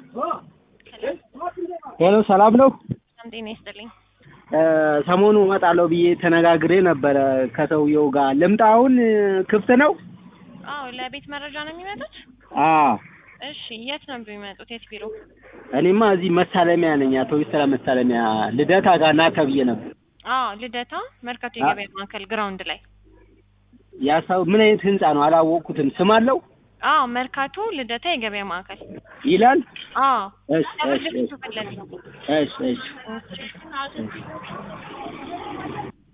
ሄሎ ሰላም ነው? በጣም ጤና ይስጥልኝ። ሰሞኑ እመጣለሁ ብዬ ተነጋግሬ ነበረ ከሰውየው ጋር። ልምጣ አሁን ክፍት ነው? አዎ ለቤት መረጃ ነው የሚመጡት? አዎ እሺ የት ነው የሚመጡት? የት ቢሮ? እኔማ እዚህ መሳለሚያ ነኝ። አቶ ቢስተራ መሳለሚያ ልደታ ጋር ና ተብዬ ነበር። አዎ ልደታ መርካቶ የገበያ ማዕከል ግራውንድ ላይ። ያ ሰው ምን አይነት ህንጻ ነው አላወቅኩትም። ስም አለው አዎ መርካቶ ልደታ የገበያ ማዕከል ይላል? አዎ እሺ እሺ ለፍርድ ቤቱ ፊት ለፊት። እሺ እሺ እሺ